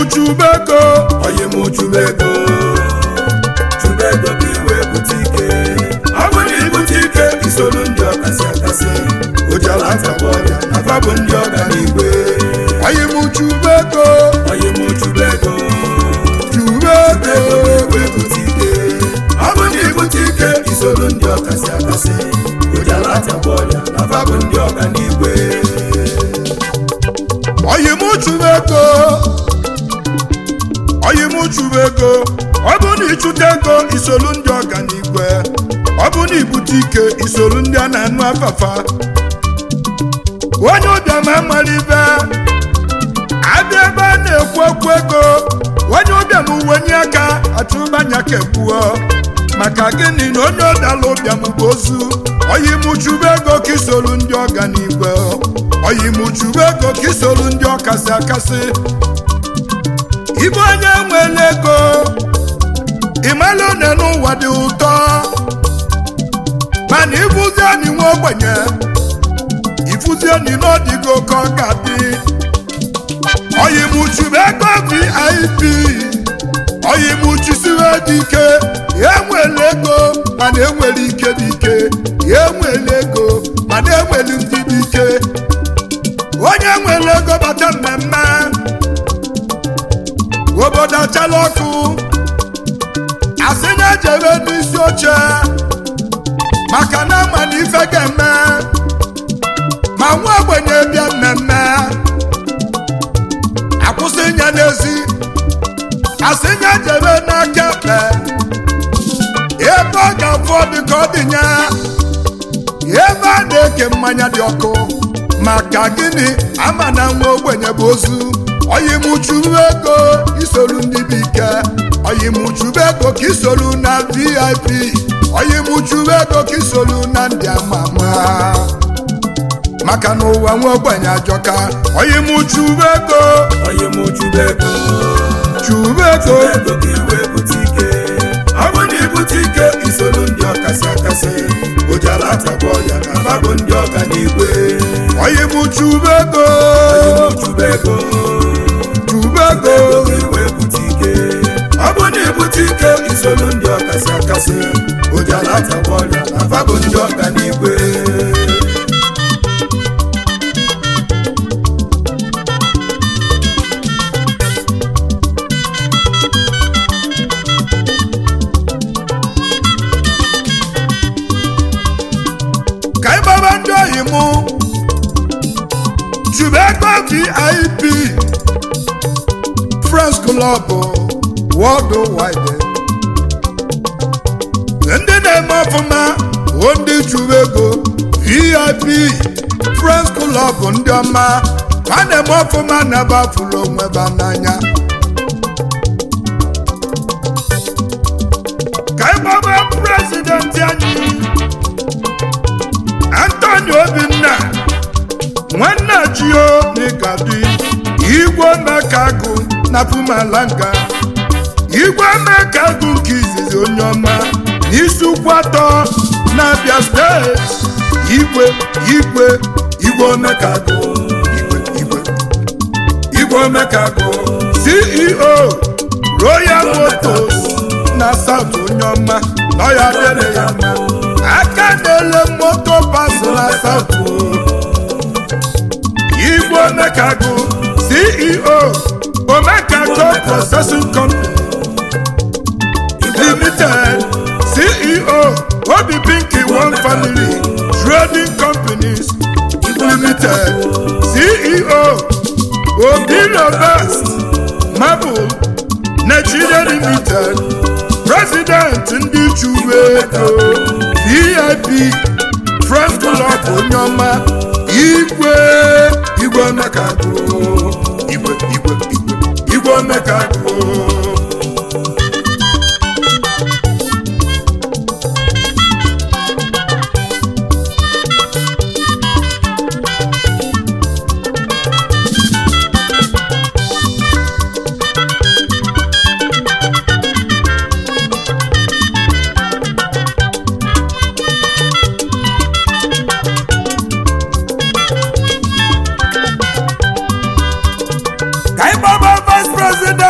chubego onye mụ chụba ego chụba ego ka iwe bute ike ọ bụ na ibute ike isolu ndị ọkasị akasị ojala atagba ọrịa na fa bụ ndị ọga n'igwe onye m chubego onye mụ chụba ego chubego ego ka iwe bute ike ọ bụ na ibute ike isolu ndị ọkasị akasị ojala atagba ọrịa na fa bụ ndị ọga n'igwe onye m chubego onye m chubego ọ bụ na ịchụta ego isolu ndị ọganigwe ọ bụ na ibute ike isolu ndị a na-anụ afafa onye ụbịam amalibe abịa ebe a na-ekwu okwu ego onye ụbịam wenye aka achụbanya kegbuo maka gịnị na onye ọdala ụbịam bụ ozu oyimuchube ego ka isolu ndị ọganigwe oyimuchube ego ka isolu ndị ọkasị akasị ibe onye nwere ego ịmala one n'ụwa dị ụtọ mana ịbụzi anyị nwa ogbenye ifuzi enyi n'ọdịgo ka ọ ga-adị oyimuchube ego vip oyimuchisiwe dị ike ya enwere ego mana enwere ike dị ike ya enwere ego mana enwere ndị dị ike onye nwere ego bata mmemme obodo achala ọkụ asị na-ejebe n'isi oche maka na ama na ife ga-eme ma nwa ogbenye bịa mmemme akwụsị nye n'ezi asị nye jebe n'aka ekpe ebe ọ ga-afọ dị ka ọ dị nya ebe a na-eke mmanya dị ọkụ maka gịnị ama na nwa ogbenye bụ ozu oyimuchuru ego isolu ndị bụ ike oyimuchuru ego ka isolu na vip oyimuchuru ego ka isolu na ndị ama ama maka na ụwa nwa ogbenye ajọka oyimuchuru ego onye mụ chụba ego churu ego ego ka iwe bute ike ọ bụ na ibute ike isolu ndị ọkasị akasị ojala atagba ọrịa na fa bụ ndị ọga n'igwe oyimuchuru ego onye mụ chụba ego churu ego ego ka iwe bute ike ọ bụ na ibute ike isolu ndị ọkasị akasị ojala atagba ọrịa na fa bụ ndị ọga n'igwe ka ị gbaba ndị oyi mụ chube ego vip friends club worldwide ndị na-eme ọfụma bụ ndị chube ego vip friends club ndị ọma ha na-eme ọfụma na-ebe afụrụ onwe ba n'anya ka ị gbaba prezidenti anyị Anthony Obinna nwanne Chio n'Igadi igwe mekagụ na Pumalanga igwe mekagụ nke izizi onye ọma n'isi ụkwụ atọ na Abia steeti igwe igwe igwe omekagụ igwe igwe igwe omekagụ CEO Royal Motors na South onye ọma na ọya dịrị ya mma aka na-ele moto pas na South igwe omekagụ ceo omekagụ processing company limited ceo obi pinky one family trading companies limited ceo obi robert marble nigeria limited president ndị chube ego vip friends club onye ọma igwe igwe omekagụ igwe igwe igwe igwe omekagụ ka ị gbaba vice president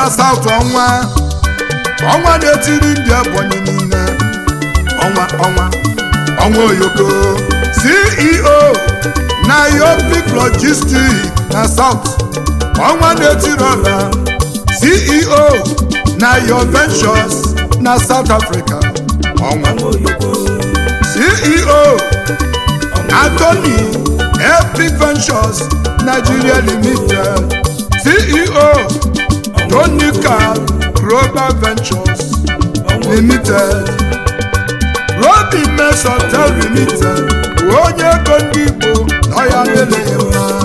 na South ọnwa ọnwa na-etiri ndị Ebonyi niile ọnwa ọnwa ọnwa oyoko CEO na Yopic Logistics na South ọnwa na-etiri ọla CEO na Your Ventures na South Africa ọnwa CEO Anthony Epic Ventures Nigeria Limited CEO Tonica Global Ventures Limited Robi Mess Hotel Limited onye ego ndị Igbo nọ ya adịghị mma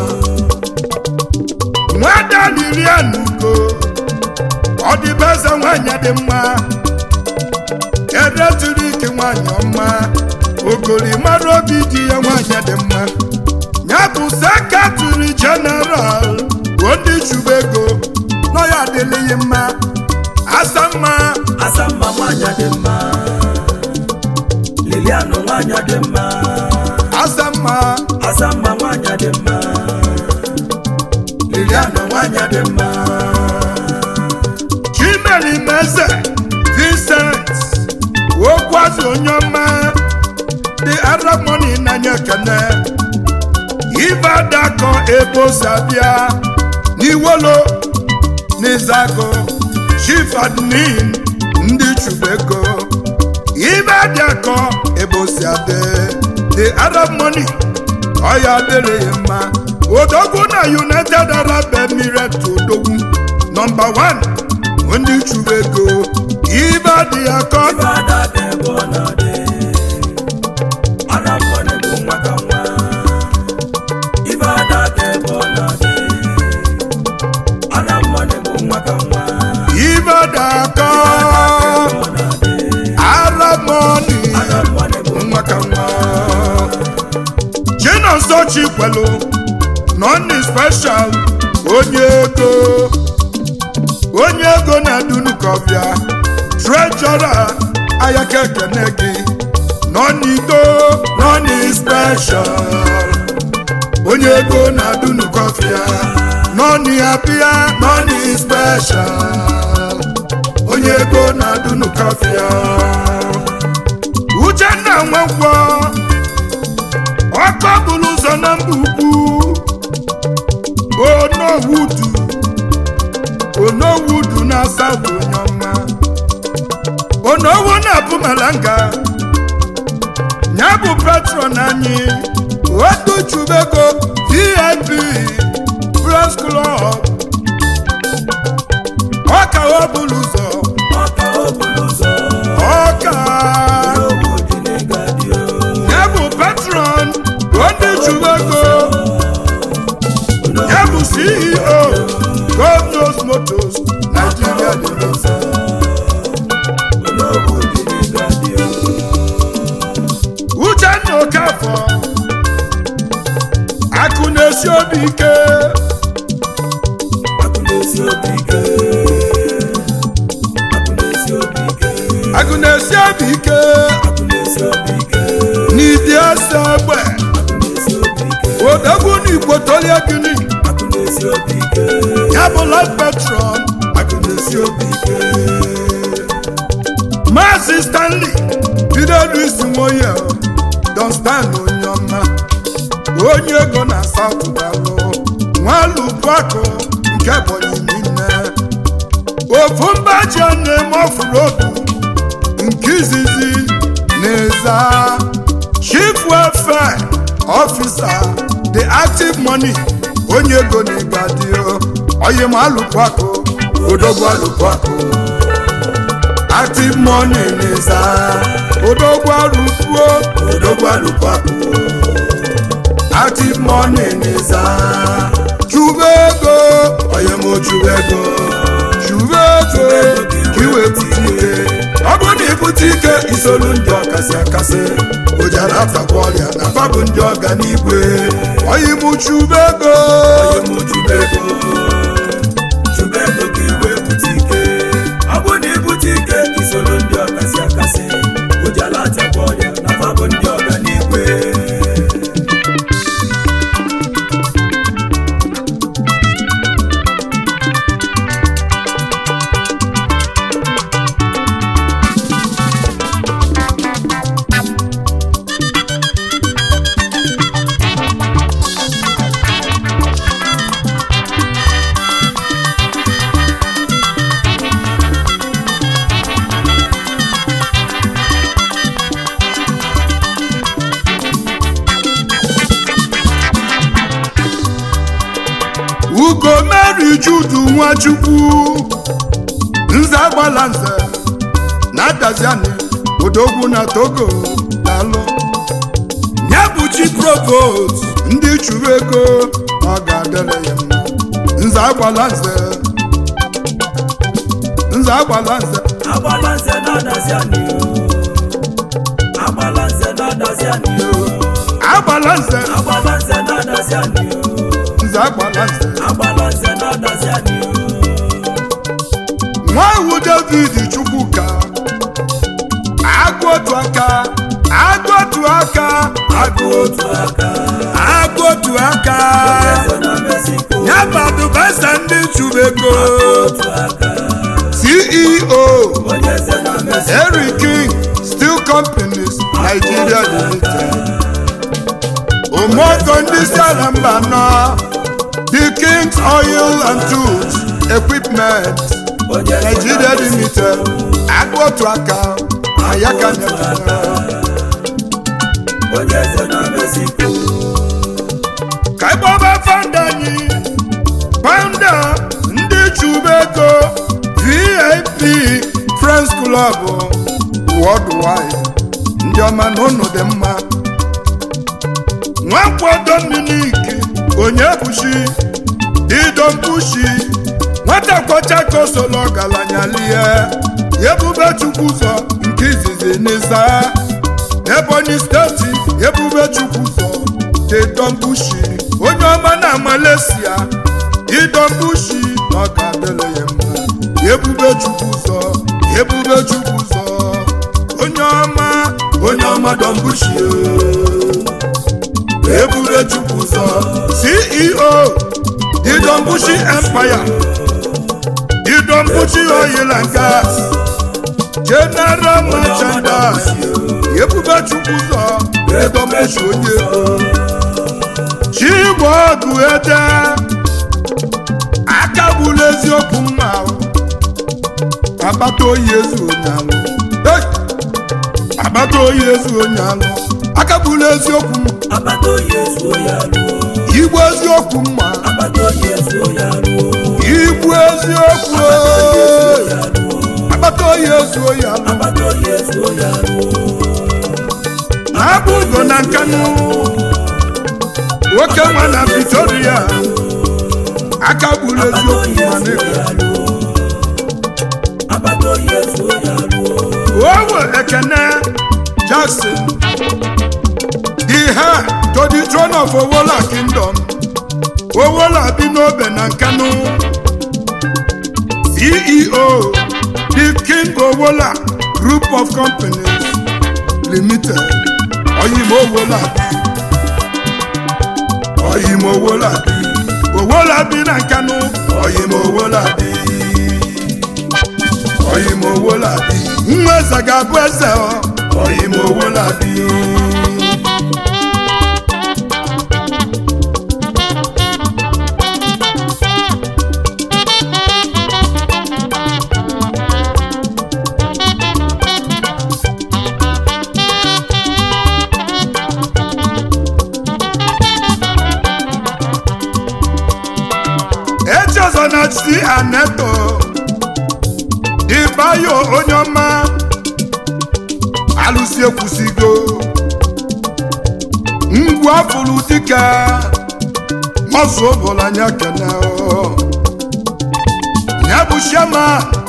nwada Lilian Ugo ọ dịbe eze nwanyị dị mma edetụrụ ike nwanyị ọma ogolimara obi dị ya nwanyị dị mma ya bụ sekretari jeneral bụ ndị chụba ego nọ ya adịlịghị mma asa mma Asamma nwanyị dị mma Lilian nwanyị dị mma asa mma Asamma nwanyị dị mma Lilian nwanyị dị mma chimeli meze vincent okwazi onye ọma dị arab money n'anya ekene ibe adakọ ebo sabia n'iwolo n'izago chief admin ndị chubego ibe adakọ ebo sabe the arab money ọya adịrịghị mma odogwu na united arab emirates odogwu nọmba 1 ndị chubego ibe adị akọ Ife ada dị ebe ọ na-adị Ara mmadụ bụ nwa ka nwa Ife ada dị ebe ọ na-adị Ara mmadụ bụ nwa ka nwa ibe adị akọ Ọ na-adị arab money Ara mmadụ bụ nwa ka nwa chinonso chikwelu nọni special onye ego onye ego na-adunukọbịa trejọra ayaka ekene gị nọnido nọni special onye ego na-adunukọbịa nọni abịa nọni special onye ego na-adunukọbịa uchenna nwankwọ ọkọ bụrụ ụzọ na mba ukwu onowudu onowudu na asabu onye ọma onowu na-abụ malanga ya bụ patron anyị otuchubego vip press club ọka ọ bụrụ ụzọ ọka o buru ụzọ ọka Owu dị n'ịgadị o ya bụ patron ndị chubego ya bụ ceo goldnos motos nigeria limited Owu dị n'ịgadị o uchenna okafọ akụ na-esi obi ike Akụ na-esi obi ike Akụ na-esi obi ike akụ na-esi obi ike Akụ na-esi obi ike n'idi ese egbe Akụ na-esi obi ike odogwu na igbo tolie gini Akụ na-esi obi ike ya bụ life patron Akụ na-esi obi ike maazị stanley bidodu isi nwoye don stan onye ọma onye ego na south dalụ nwalubuakụ nke ebonyi niile ofu mba ji a na-eme ọfụrụ otu nke izizi na-eza chief welfare officer the active money onye ego na-egadio oyim alụpụakụ odogwu alụpụakụ active money n'ịza odogwu arụpuo odogwu arụpụakụ active money n'ịza chube ego onye m chube ego chube ego ka iwepụta ike ọ bụrụ na ibute ike isolu ndị ọkasị akasị ojara atakwa ọrịa na fabụ ndị ọganigwe onye m chube ego Onye mụ chube ego Chube ego ka iwe bute ike Ọ bụ na ibute ike isoro ndị ọkasị akasị Ojala atakwa ọrịa na fabụ ndị ọganigwe judu nwachukwu nze agbala nze na daziani odogwu na togo dalụ ya bụ chi provost ndị chụrụ ego ọ ga-adịrị ya mma nze agbala nze nze agbala nze agbala nze na-adazi anyị agbala nze na-adazi anyị agbala nze agbala nze na-adazi anyị nze agbala nze agbala nze na-adazi anyị nwa iwu david chukwuka agụ otu aka agụ otu aka agụ otu aka agụ otu aka eze na mexico ya bụ adụbasa ndị chụrụ ego otu aka ceo onye eze na mexico Henry King Steel Companies Nigeria Limited ụmụọkọ ndị si ala mba nọ The King's Oil and Tools Equipment onye eze Nigeria na mexico Limited agụ otu aka ayaka na onye eze na mexico ka ịgbaba fanda anyị fanda ndị chụba ego vip friends club worldwide ndị ọma na ụnụ dị mma nwankwado miniki onye bushi dido mbushi nwata kwọchaka solo ọgaranya lie ebube chukwu ụzọ nke izizi n'ịza ebonyi steeti ebube chukwu ụzọ dedombushi onye ọma na malaysia idombushi na ọ ga-adịrị ya mma ebube chukwu ụzọ ebube chukwu ụzọ onye ọma onye ọma dombushi ebube chukwu ụzọ ceo idombushi empire idombushi oil and gas general merchandise ebube chukwu ụzọ edombushi onye ego chigwe ọgụ ede aka gbula eziokwu mma ahụ. agbata oyi ezu onye alụ Hey! agbata oyi ezu onye alụ aka gbula eziokwu mma agbata oyi ezuo ya ruo igbu eziokwu mma agbata oyi ezuo ya ruo igbu eziokwu ee. ya ruo agbata oyi ezu onye alụ agbata oyi ezuo ya ruo na-abụ ugo na nkanụ nwoke nwa na Victoria aka gburu eziokwu mma n'ego agbata oyi ezuo ya ruo owe ekene jackson the heir to the throne of owola kingdom owola bi n'obe na nkanu ceo the king owola group of companies limited oyimo owola bi oyimo owola bi owola bi na nkanu oyimo owola bi oyimo owola bi nwa eze ga-abụ eze ọ oyimo owola bi echezọ na chi aneto ịbayo onye ọma alụsi ekwusigo ngwu afụrụ dike mọzụ ụbụlanya kene ya bụ shema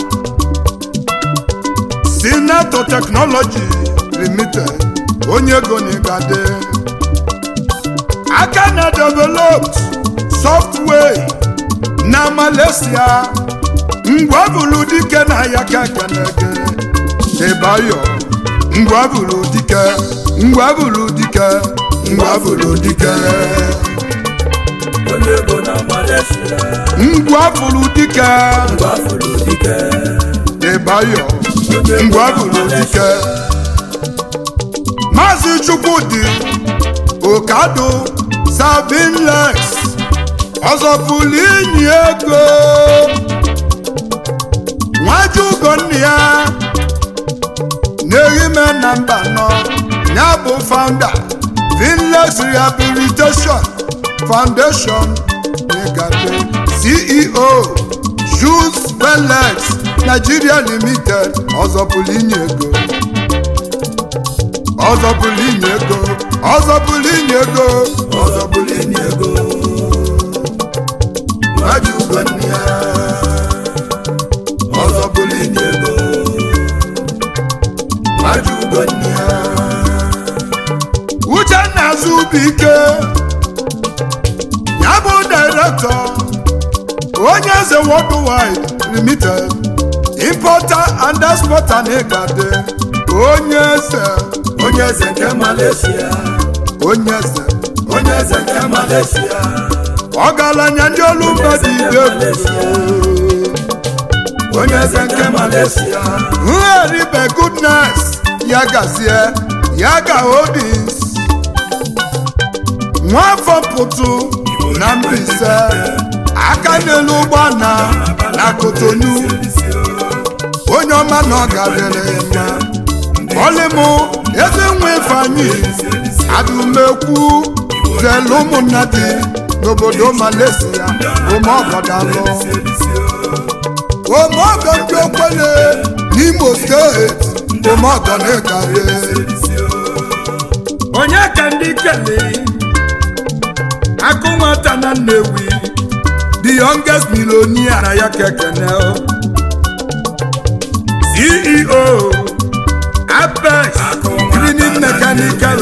sinato teknọlọji limited onye ego na ịgade aka na developed software na malaysia ngwa bụrụ dike na ya ka kenege ịbayo ngwa bụrụ dike ngwa bụrụ dike ngwa bụrụ dike onye ego na malaysia ngwa bụrụ dike gbafuru dike ịbayo ngwa bụrụ dike maazị chukwudị okado sabinlex ọzọ pụrụ inyi ego nwaju ugonna ya na-ehime na mba nọ ya bụ founder finlex rehabilitation foundation n'ịgade ceo jus belex nigeria limited ọzọpụrụ inye ego ọzọpụrụ inye ego ọzọpụrụ inye ego ọzọbụla enyi ego nwaju ugo nne ya ọzọbụla enyi ego nwaju ugo nne ya uchenna azụbụike ya bụ direktọ onye eze worldwide limited importer and exporter n'ịgade onye eze onye eze nke Malaysia onye eze onye eze nke Malaysia ọgaranya ndị olu mba dị ide onye eze nke Malaysia nheribe goodness ya gazie ya ga holdings nwafọ pụtụ na Mbaise aka n'elu ụgbọala na Kotonu onye ọma na ọ gadere ya mma ọlịmụ eze nwe ifeanyị adụmekwu zelu ụmụnna dị n'obodo Malaysia omeọgọdalụ omeọgọ ndị okwele n'Imo steeti omeọgọ na-egade onye ka ndị kelee akụ nwata na Nnewi the youngest millionaire na ya kekene CEO Apex Cleaning Mechanical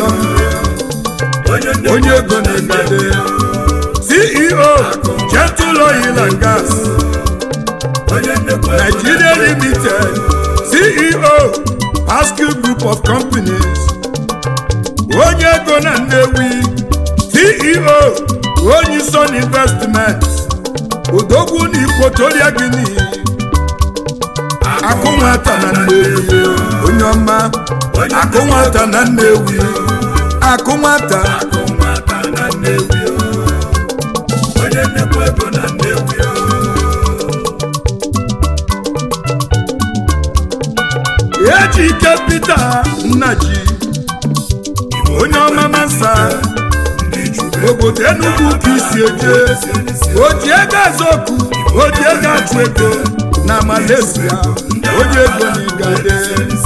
onye ego na-egade CEO Gentle Oil and Gas onye nnekwu Nigeria Limited CEO Pascal Group of Companies onye ego na Nnewi CEO onye Son Investments odogwu na Equatorial Guinea akụ nwata na Nnewi onye ọma akụ nwata na Nnewi akụ nwata akụ nwata na Nnewi o. onye nnekwu ego na Nnewi o. eji ike Peter Nnaji onye ọma masa ndị Chube obodo Enugu ka isi eje oji ego azọku oji ego achụ ego na Malaysia onye ego n'igade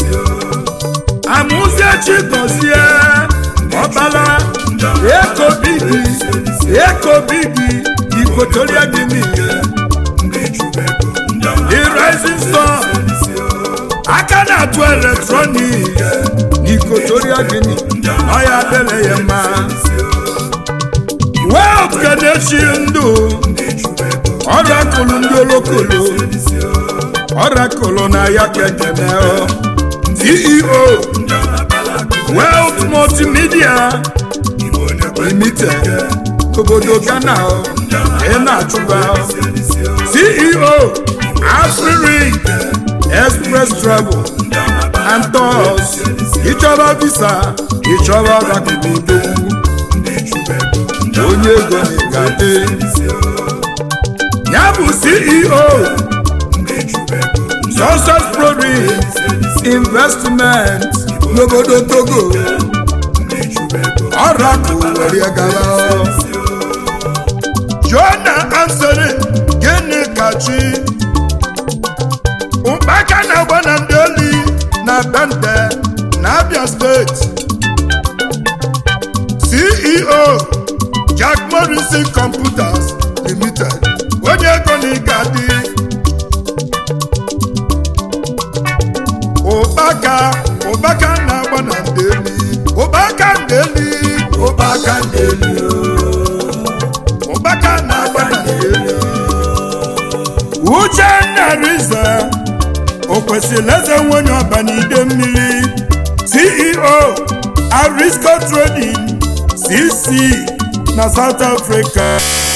amụzie chigozie ọbala ekobigi ekobigi ikotoria gini ndị Chube ego ndị ọma the rising star aka na-atụ eletrọnik n'ikotoria gini ọya dele ya mma welt kenechi ndụ ọrakụlụ ndị olokolo ọrakụlụ na ya kekene ceo welt multimedia limited obodo ghana ị na-achụba ceo afriring express travel and tours ịchọrọ visa ịchọrọ ọrakụlụ onye ego na-egade ya bụ ceo success proris investment n'obodo togo ọrakụ were gara jona ansori gịnị kachi mkpaka na-agba na ndị oli na bende na abia steeti ceo jack morrison computers limited onye ego na ịgadị ụkpaka ụkpaka na-agba na ndeli ụkpaka ndeli ụkpaka ndeli ụkpaka na-agba na ndeli uchenna rize o kwesịrị eze nwenye ọba n'ide mmiri ceo arisco trading cc na south africa